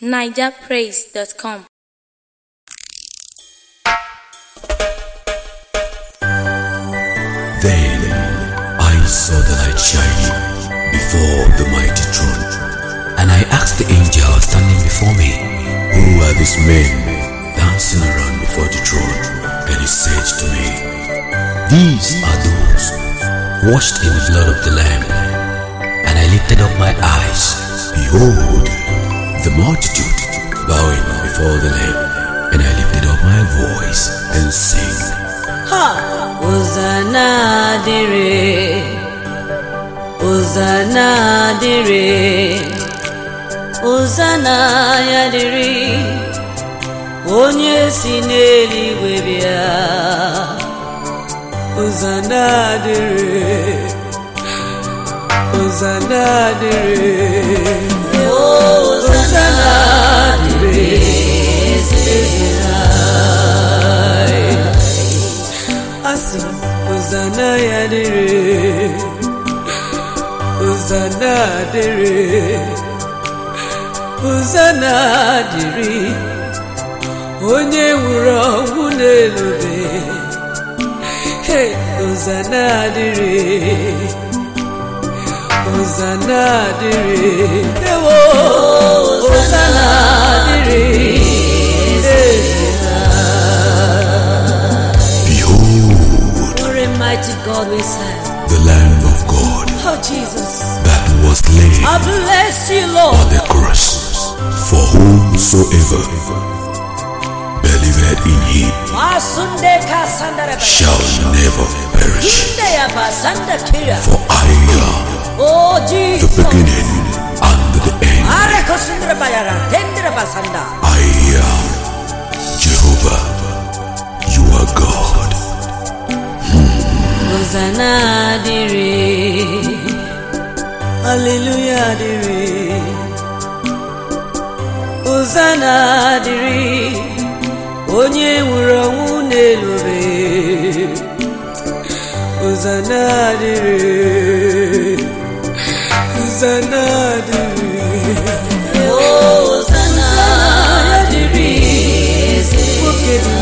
nigerpraise.com Then I saw the light shining before the mighty throne, and I asked the angel standing before me, Who are these men dancing around before the throne? And he said to me, These are those washed in the blood of the Lamb. And I lifted up my eyes. Behold, the multitude bowing before the Lamb. And I lifted up my voice and sang. Hosanna dịrị Hosanna dịrị Hosanna ya dịrị onye si n'eluigwe bịa Hosanna dịrị Hosanna dịrị Hosanna dịrị eze anyị asị m Hosanna ya dịrị Hosanna dịrị Hosanna dịrị onye nwụrụ ọnwụ n'elube Hey, Hosanna dịrị Hosanna dịrị ewo Hosanna dịrị eze Behold, What a mighty God we serve. the Lamb of God Oh, Jesus. that was slain I bless you, on Lord. the cross for whomsoever believeth in him Masunde kasandara ba- shall never perish. Inde ya basanda kira. For I am Oh, the Jesus. beginning and the end. Are kosundra bayara. Tendra basanda. I am Jehovah. You are God. Hosanna dịrị. Hallelujah dịrị. Hosanna dịrị. Onye nwụrụ ọnwụ n'elube. Hosanna dịrị. Hosanna dịrị. Hosanna dịrị. Nwoke dị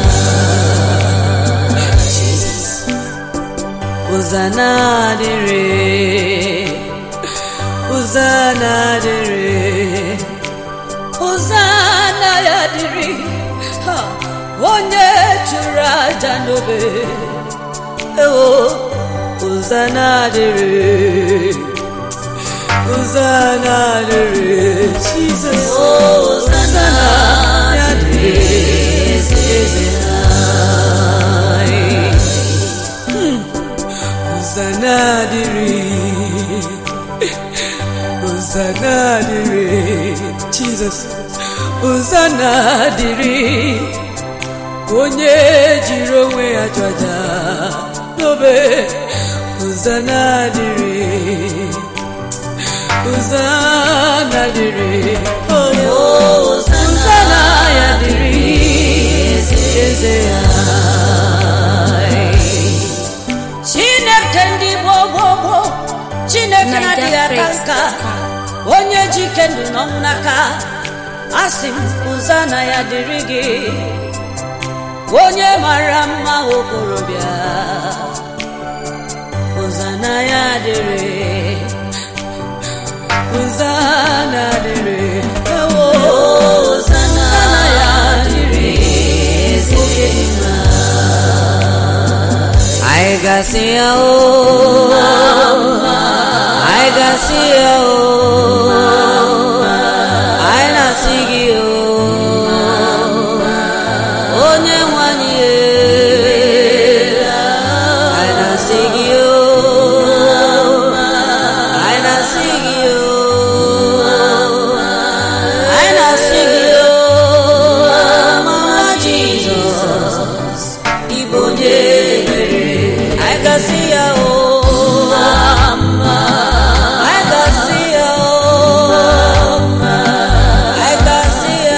Hosanna dịrị Hosanna dịrị Hosanna ya dịrị Ha! onye chụrụ aja n'obe ewo Hosanna dịrị Hosanna dịrị Jesus Hosanna ya dịrị eze anyị Hosanna dịrị Hosanna dịrị Jesus Hosanna dịrị onye jiri onwe ya chọja n'obe Hosanna dịrị Hosanna dịrị oh, Hosanna ya dịrị eze ya chineke ndị gboo gboo gboo chineke na-adịghị aka nka onye ji ike ndụ n'ọnwụ n'aka asị m Hosanna ya dịrị gị onye mara mma okorobịa Hosanna ya dịrị Hosanna dịrị ewo Hosanna ya dịrị oke mma I gasị ya o I gasị ya o I na-asị gị o onye nwanyị e I na-asị gị o I na-asị gị o I na-asị gị o mama Jizọs Igbo onye mere I gasị ya o I gasị ya o I gasị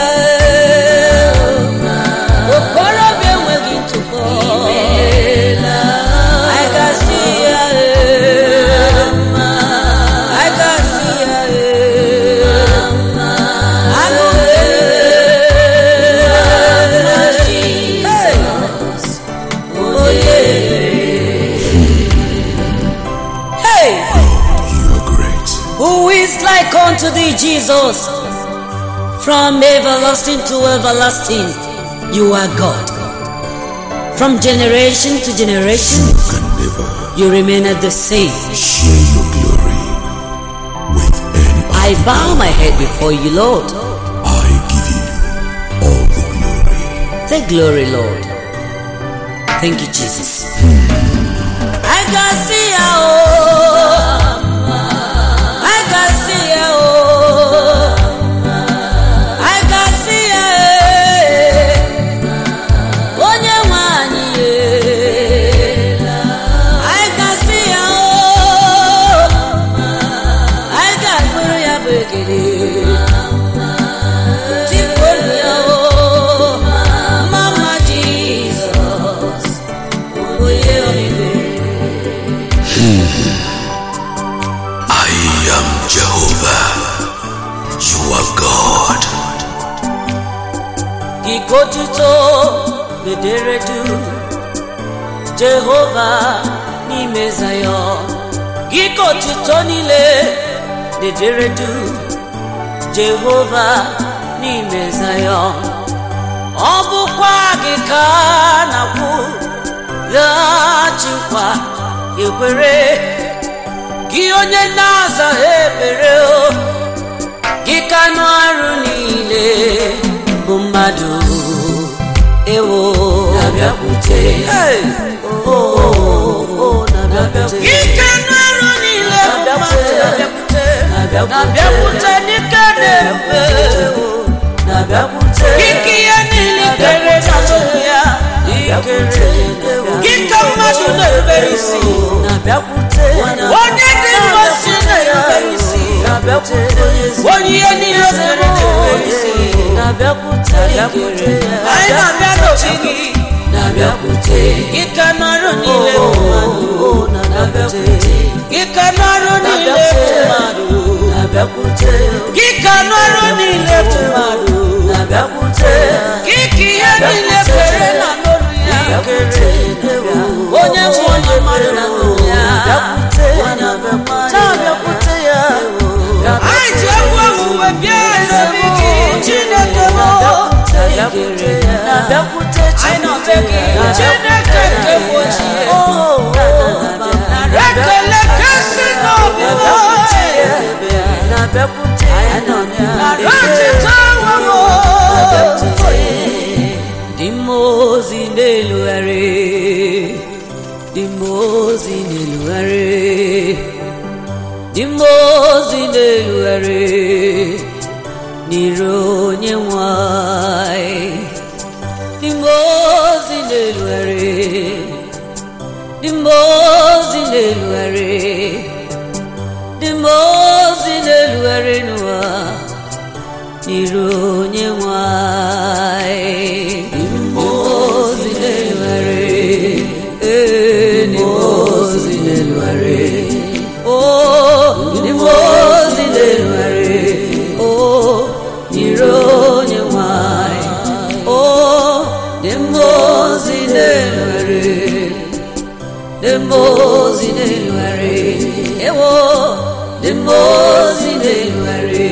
Jesus. From everlasting to everlasting, you are God. From generation to generation, You can never you remain at the same. share your glory with any I other. bow my head before you, Lord. I give you all the glory. The glory, Lord. Thank you, Jesus. I can see ya, oh. I can see ya, oh. I can see ya, eh. Onye nwe anyị, eh. I can see ya, oh. I can bụrụ ya bụ ekele. Tikpolu ya, oh. Mama Jesus, onye ọmịmị. I am Jehovah. You are God. Ikotuto bedere du Jehova n'ime Zayọn Ikotuto niile bedere du Jehova n'ime Zayọn Ọ bụkwa gị ka a na-akwụ laghachikwa ekwere gị onye na-aza ekpere o gị ka nụ arụ niile bụ mmadụ ewo na-abịakwute Oh, oh, oh, na-abịakwute. gị ka nụ arụ niile bụ mmadụ na-abịakwute dịka na-efe gị ka ihe niile kere n'azụ ya ikere gị ka mmadụ na-erubere isi onye dị mmasị na-erubere isi onye ihe niile kere na-erubere isi anyị na-abịa n'ochi gị gị ka n'ọrụ niile bụ mmadụ gị ka n'ọrụ niile bụ mmadụ gị ka n'ọrụ niile bụ mmadụ gị ka ihe niile kere na n'olu ya onye bụ onye mmadụ na n'olu ya anyị ji egwu owuwe bịa n'obi gị chineke m anyị nọbe gị chineke nke bụ ochie ekele kasị n'obi rachita nwewo dị mma ozi na-elugharị dị mma ozi na-elugharị dị mma ozi na-elugharị n'iru onye nwanyị dị mma ozi na-elugharị dị mma ozi na-elugharị dị mma ozi na-elugharị n'ụwa n'iru onye nwanyị dị mma ozi na-elugharị ee dị mma ozi na-elugharị Oh, dị mma ozi na-elugharị Oh, n'iru onye nwanyị Oh, dị mma ozi na-elugharị dị mma ozi na-elugharị ewo dị mma ozi na-elugharị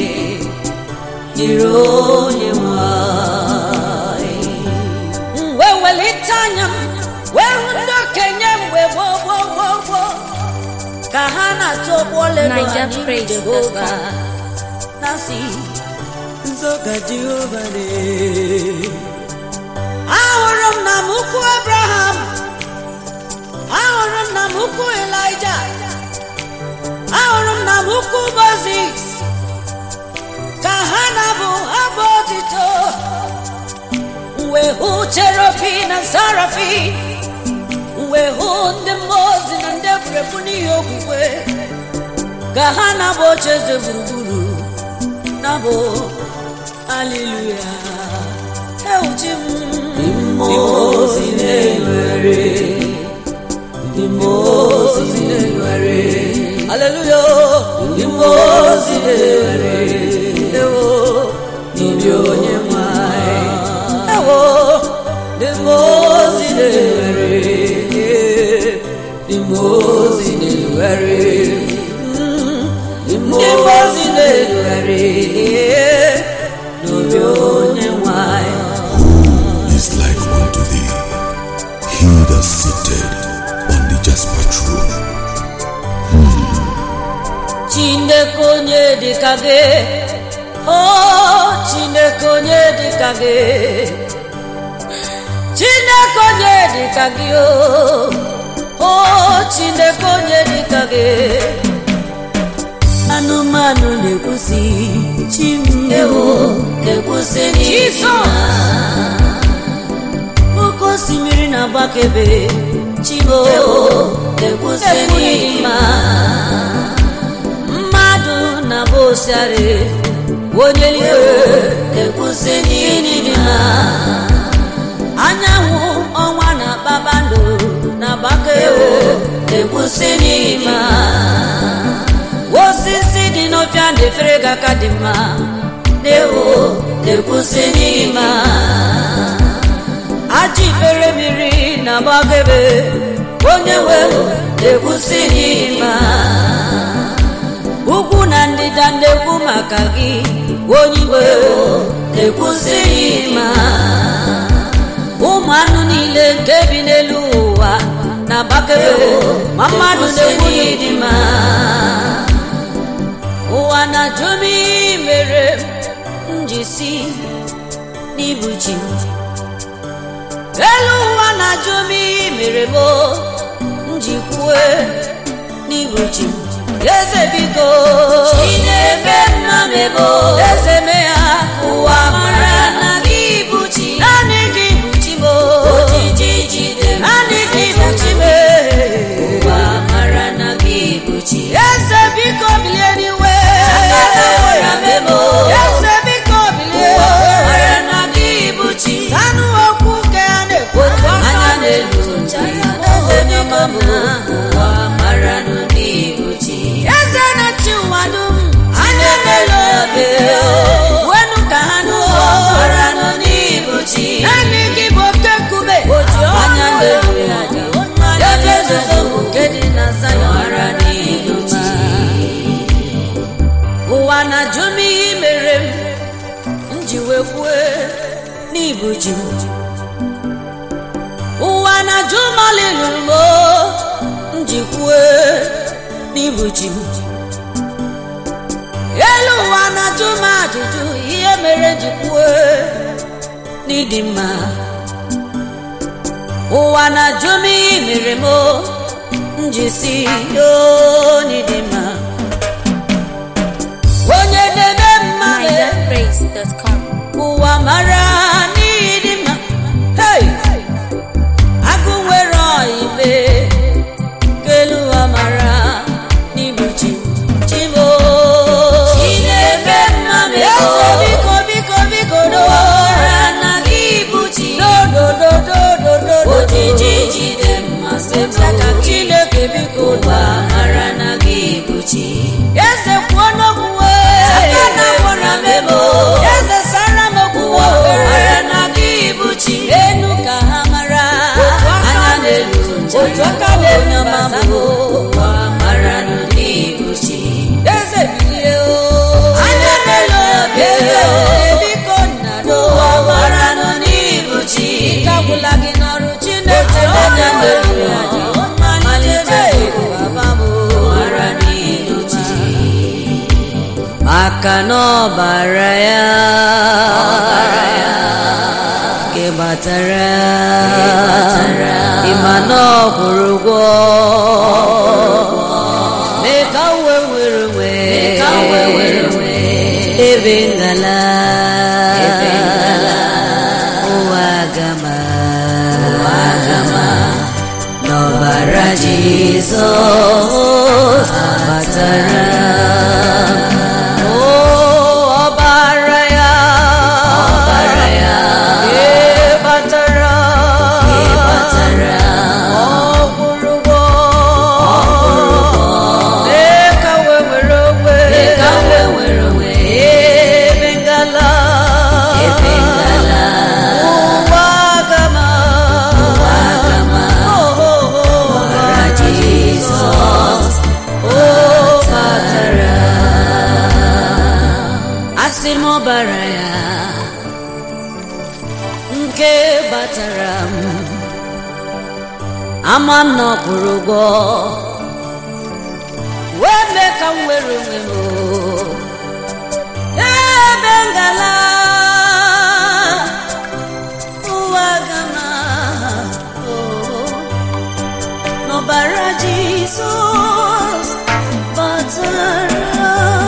nyere onye nwanyị wee welite anya m wee hụ ndị okenye mgbe gboo gboo gboo gboo ka ha na-atụ ụgbọ olelo Niger anyị praise Jehova God. na-asị nzọga Jehova dị ahụrụ m na m ukwu Abraham ahụrụ m na m ukwu Elijah ahụrụ m na m ukwu Moses ka ha na-abụ abụ otito wee hụ cherobi na sarafi wee hụ ndị mmụọ ozi na ndị egwuregwu n'ihi okwukwe ka ha na-abụ oche eze gburugburu na-abụ aliluya ewuchi m ndị mmụọ ozi na-enwere ndị mmụọ ozi na-enwere aleluya ndị mmụọ ozi na-enwere ewo ndị onye nwanyị ewo ndị mmụọ ozi na-enwere ndị mmụọ ozi na-enwere ndị mmụọ ozi niile rugharị n'obi onye nwanyị is like unto thee, he that sitteth on the jasper throne. chineke onye dịka gị o chineke onye dịka gị chineke onye dịka gị o o chineke onye dịka gị anụmanụ na-ekwusi chimewo na-ekwusi n'ime oke osimiri na-agbakebe chimo na-ekwusi n'ime mmadụ na-abụ osiari onye eluigwe na-ekwusi n'ime anyanwụ ọnwa na kpakpando na-agbakebe na-ekwusi n'ime osisi dị n'ọfịa na-efere gị aka dị mma na-ewo na-ekwusi n'ime ajị ikpere mmiri na-agbagebe onye nwe na-ekwusi n'ime ugwu na ndịda na-ekwu maka gị onye iwe na-ekwusi n'ime ụmụ anụ niile nke bi n'elu ụwa na-agbakebe ma mmadụ na-ekwu n'ịdị mma ụwa na-ajụ m ihe mere m ji si n'ibu chi m elu ụwa na-ajụ m ihe mere m m ji kwue n'ibu chi m eze biko Chineke nna m ebo eze me ya ụwa mara na gị bụ chi naanị gị bụ chi m ojiji jide m naanị gị bụ chi m ụwa mara na gị bụ chi eze biko bilie n'iwe Akala ụra m ebo eze biko bilie ụwa mara na gị bụ chi anụ okwu nke a na-ekwu anya n'elu ncha ya eze biko m ụwa mara na gị bụ chi eze na-achị ụwa dum anya n'elu obi wenu ka ha n'ụwa mara na gị bụ chi naanị gị bụ oke nkume anya n'elu ya ja ebe nzuzo bụ nke dị na Zayọn mara na gị bụ chi ụwa na-ajụ m ihe i mere m m ji wee kwue n'ibu ji m ụwa na-ajụ m ọlị lụrụ m o, m ji kwue n'ibu ji m elu ụwa na-ajụ m ajụjụ ihe mere m ji kwue n'ịdị mma ụwa na-ajụ m ihe i mere m o, m ji si o n'ịdị mma onye na-eme mma NigerPraise.com. ụwa mara n'ịdị mma hey! agụ nwere ọibe kelu ụwa mara n'ibu chi chimo Chineke nna m ebo eze biko biko biko do mara na gị bụ chi dodododododo ojiji jide m masị m ka chineke biko ụwa mara na gị bụ chi eze kwuo n'okwu aka na gwara m ebo eze sara m okwu ụwa mara na gị bụ chi enu ka ha mara anya n'elu ncha otu aka na-enye onye ọma ọma bụ ụwa mara na gị bụ chi eze bilie o anya n'elu obi eze biko nna do ụwa mara na gị bụ chi agwụla gị n'ọrụ chineke anya n'elu ya malite baba m mara na gị bụ chi maka na ọbara ya gị gbatara ịma na ọ kwụrụ ụgwọ mee ka uwe were onwe ka wee were onwe ebe ngala ụwa gama n'ọbara jizọs batara o ọbara ya ọbara ya batara batara ọgwụrụgwọ n'ọbara ya nke batara m ama m na ọ kwụrụ ụgwọ wee mee ka m were onwe m o. ebe ngala ụwa gana n'ọbara jizọs batara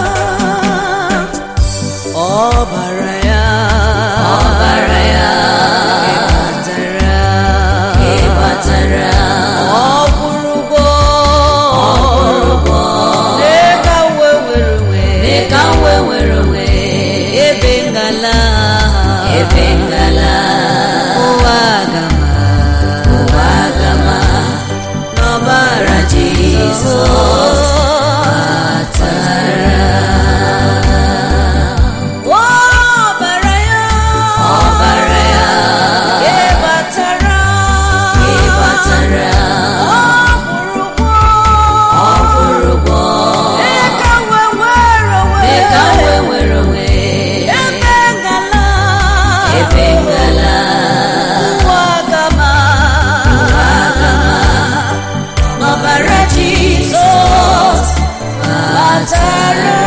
ọbara ya ọbara ya batara ịbatara ọ kwụrụ ụgwọ ụgwọ mee ka m wee were onwe mee ka m wee were onwe ebe ngala ebe ngala ụwa gama ụwa gama n'ọbara Jizọs batara ọbara ya ọbara ya ịbatara ịbatara ọ kwụrụ ụgwọ ọ kwụrụ ụgwọ mee ka m wee were onwe mee ka m wee were onwe ebe ngala ebe ngala ụwa gama ụwa gama n'ọbara jizọs batara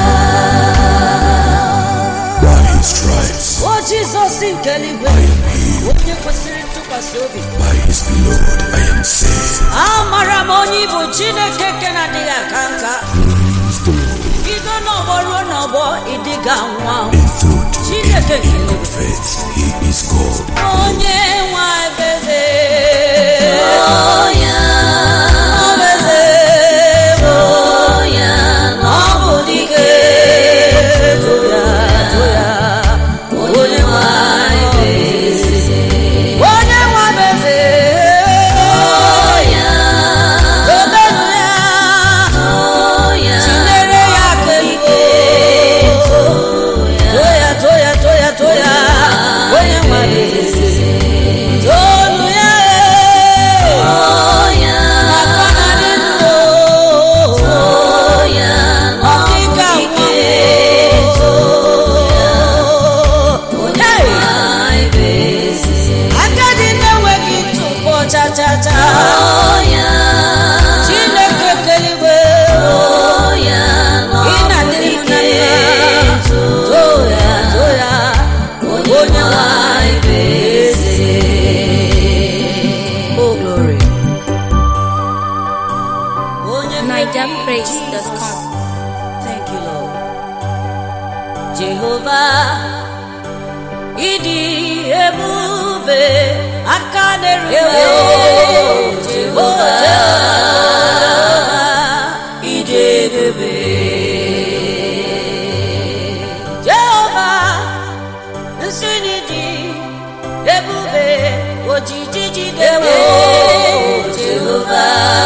By his stripes o jizọs nke eluigwe I am healed. onye kwesịrị ntụkwasị obi By his blood I am saved. amara m onye ịbụ chineke nke na-adịghị aka nka Praise the Lord. bido n'ọgbọ ruo n'ọgbọ ịdịga nwa In truth Chineke and in kelere. good faith, he is God. onye nwa ebeze oya obeze oya ọ bụ dike toya toya onye nwa ebeze onye nwa ebeze oya tobenu ya oya tinyere ya aka ike toya toya toya toya onye nwa ebeze tonu ya oya maka na dị ndụ oya ọdịga ike onye agadi na-enweghị ntụpọ chachacha oya chineke keligwe oya ị na-adịrị m na mma toya toya onye nwanyị eze o glory onye NigerPraise.com. Thank you, Lord. Jehova ịdị ebube aka na-erube Jehova ịdị ebube Jehova nsị n'ịdị ebube ojiji jidewo Jehova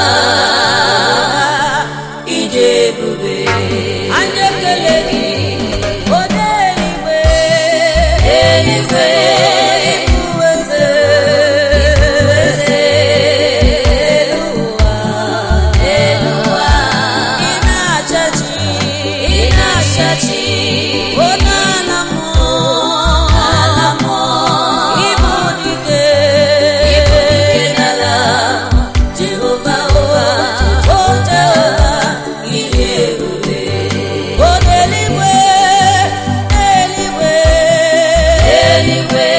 ịdị ebube anyị ekele gị onye eluigwe eluigwe ịbụ eze eze elu ụwa elu ụwa ị na-achachi ị na-achachi onye ala mmụọ ala mmụọ ịbụ dike ịbụ dike n'ala Jehova ụwa o Jehova ịdị ebube o n'eluigwe eluigwe eluigwe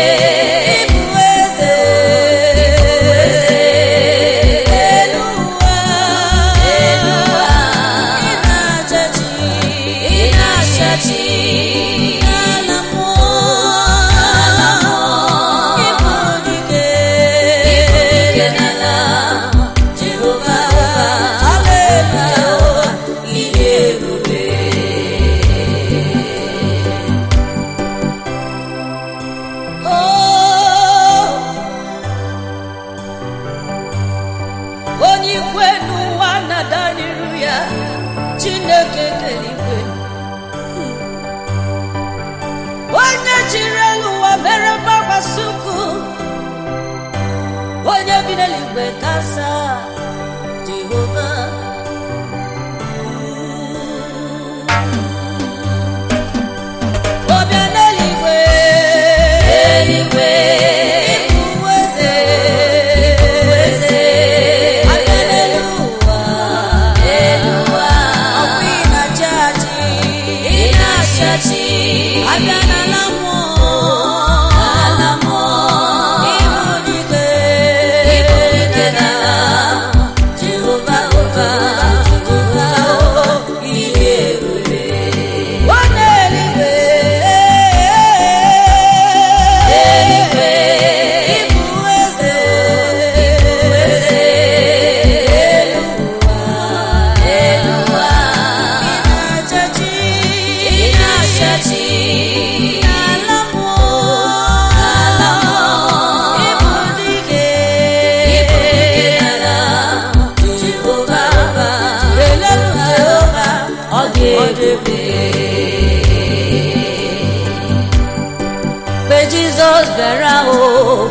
jizọs bịara o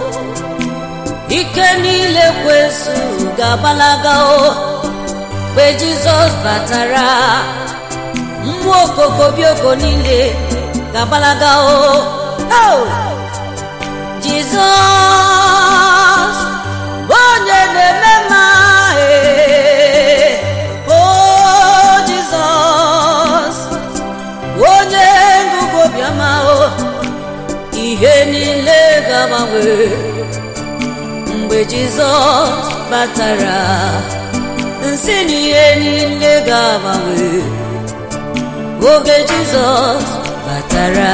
ike niile kwesu ga-agbalaga o mgbe jizọs batara mmụọ okokobioko niile ga-agbalaga o Oh! jizọs bụ onye na-eme mma ee. o jizọs bụ onye ngụgụ obiọma o ihe niile ga-agbanwe mgbe jizọs batara nsị na ihe niile ga-agbanwe oge jizọs batara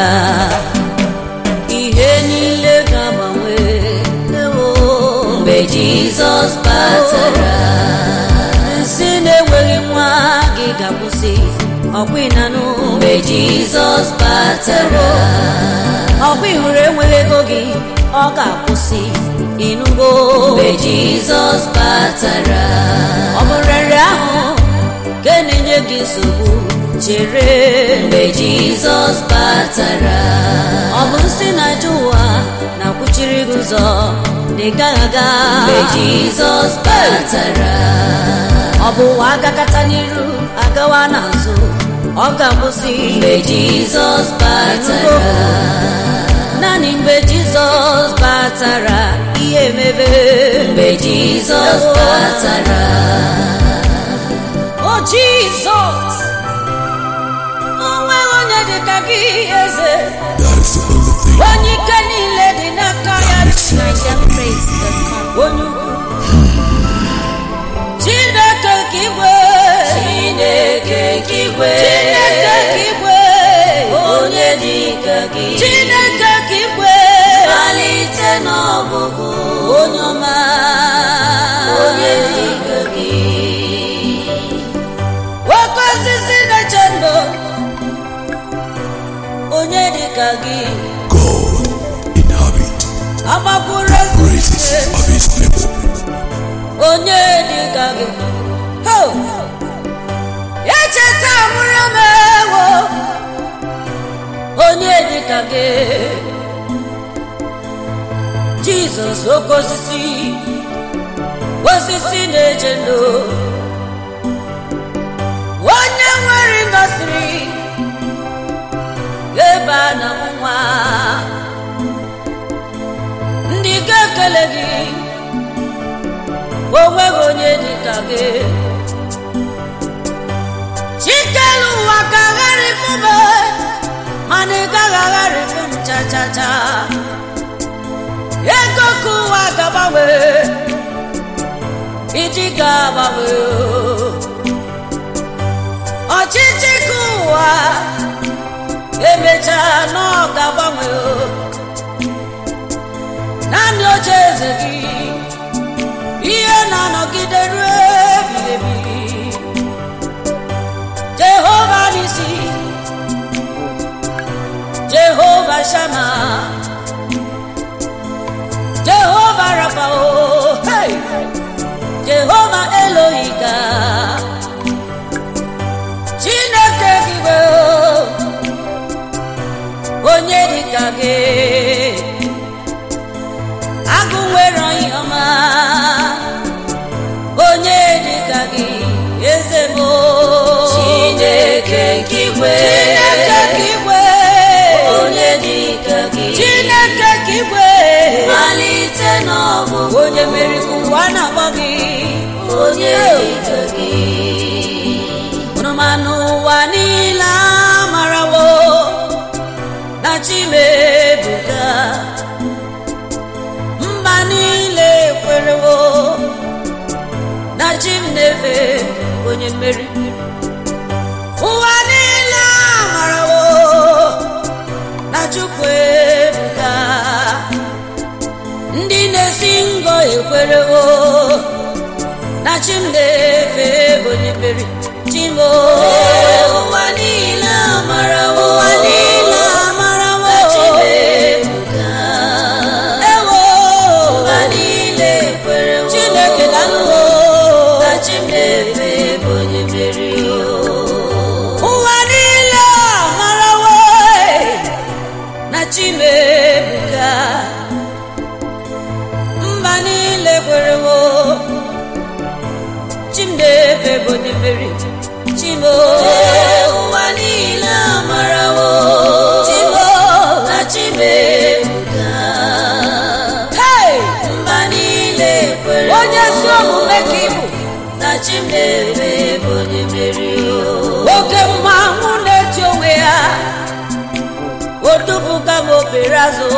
ihe niile ga-agbanwe ewo mgbe jizọs batara nsị na-enweghị nwa gị ga-akwụsị ọkwa ịnanụ mgbe jizọs batara ọkwa ịhụrụ enweghị ego gị ọ ga-akwụsị ịnụgo mgbe jizọs batara ọ bụ nrịarịa ahụ nke na-enye gị nsogbu chere mgbe jizọs batara ọ bụ nsị na aja ụwa na-akwụchiri gị ụzọ na ị gaghị aga mgbe jizọs batara ọ bụ ụwa agakata n'iru agawa n'azụ ọ ga-akwụsị mgbe jizọs batara naanị mgbe jizọs batara ihe emebe mgbe jizọs batara o jizọs o nweghị onye dị ka gị eze That is the only thing onye ike niile dị n'aka ya makes me happy. NigerPraise.com. onye ukwu chineke ka igwe chineke ka igwe chineke ka igwe onye dị ka gị chineke ka igwe malite n'ọgụgụ onye ọma onye dị ka gị nwoke osisi na-eche ndụ onye dị ka gị God inhabit agbakwuru praises ezumike of his people. onye dị ka gị Ho! echeta mụrụ m ewo onye dị ka gị jizọs oke osisi osisi na-eche ndụ onye nwere ndọsiri ebe a na nwa ndị ga-ekele gị onweghị onye dị ka gị chikelu ụwa ka agharịpụ m mana ị gaghị agharịpụ m chachacha ego ka ụwa ga-agbanwe iji ga-agbanwe ọchịchị ka ụwa emechaa na ọ ga-agbanwe naanị oche eze gị ihe na-anọgide ruo ebighị ebi jehova n'isi jehova shama jehova rafao hey! jehova elohika chineke gịbe onye dịka gị agụ nwere onye ọma onye dịka gị eze m chineke ka igwe chineke ka igwe onye dị ka gị chineke ka igwe malite n'ọgụgụ onye mere ka ụwa na-akpọ gị onye dị ka gị hụrụmanụ ụwa niile amarawo na chimebuga mba niile kwerewo na chi m na-efe onye mmeri ụwa niile amarawo na chukwu ebuga ndị na-esi ngọ ekwerewo na chi m na-efe onye mmeri chimo ụwa niile amarawo ụwa niile amarawo chimebuga ewo ụwa niile kwerewo chineke dalụwo na chimefe bụ onye mmeri ụwa niile amarawo na chime ebuka mba niile kwerewo chimdebe bụ onye mmeri chimo ụwa niile amarawo chimo na chimebuka hey! mba niile kwere onye si omume ka ịbụ na chimebe bụ onye mmeri oke mmanwụ na-eti onwe ya odubuga m obere azụ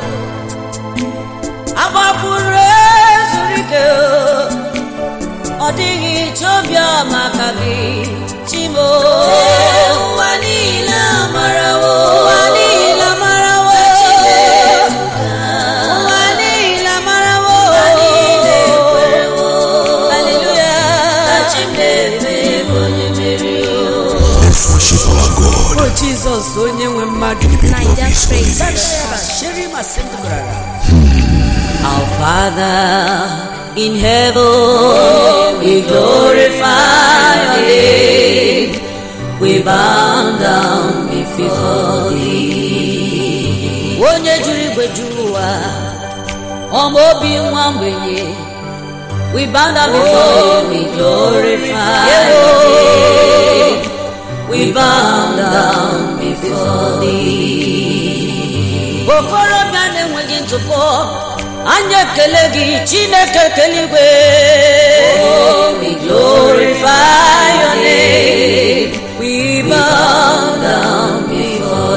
agbapụrụ ezuru ike ọ dịghị chiobiọma ka gị chimo ụwa niile amarawo ụwa niile marawo chimebuka ụwa niile marawo mba niile kwerewo haleluya na chimebe bụ onye mmeri Let's worship our God o jizọs onye nwe mmadụ in the beauty of His holiness. Our Father in heaven, we glorify your name. We bow down before thee. Onye juru igwe juru ụwa, ọma obi nwa mgbenye. We bow down before you, we glorify your name. We bow down before thee. Okorobịa na-enweghị ntụpọ, anyị ekele gị Chineke keligwe. We glorify your name. We bow down before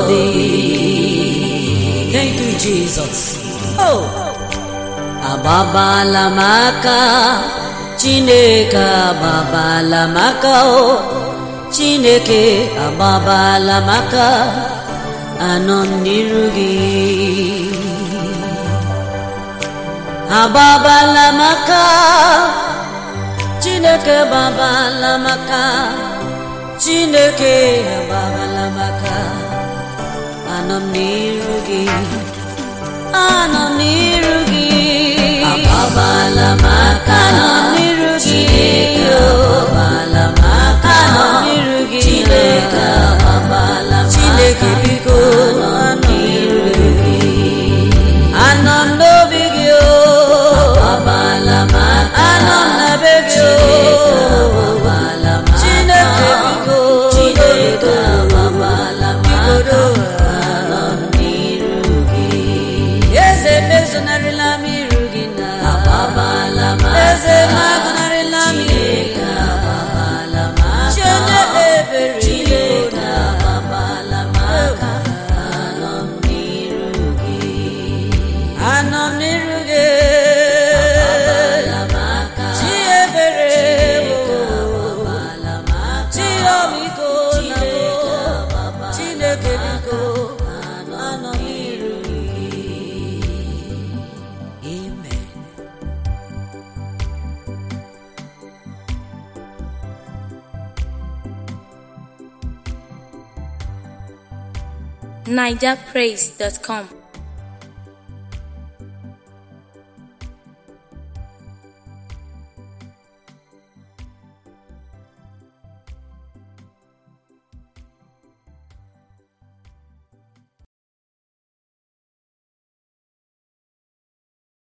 thee. Thank you, Jesus. Oh. agbabala m aka chineke agbabala m aka o chineke agbabala m aka anọ m n'iru gị agbabala m aka chineke agbabala m aka chineke agbabala m aka anọ m n'iru gị anọ m n'iru gị agbabala m aka anọ m n'iru gị Chineke agbabala m aka anọ m n'iru gị Chineke agbabala m Chineke aka biko anọ m n'iru gị anọ m n'obi gị o agbabala m aka anọ m na be gị Chineke o agbabala m aka Chineke biko Chineke agbabala m aka bigodo anọ m n'iru gị eze mezonarịla m iru gị na agbabala m aka eze magụnarịla m iru gị Chineke agbabala m aka chi onye ebere Chineke agbabala m aka anọ m n'iru gị anọ m n'iru gị agbabala m aka chi ebere agbabala m aka chi ọmịiko na agbabala Chineke biko anọ anọ m n'iru gị amen NigerPraise.com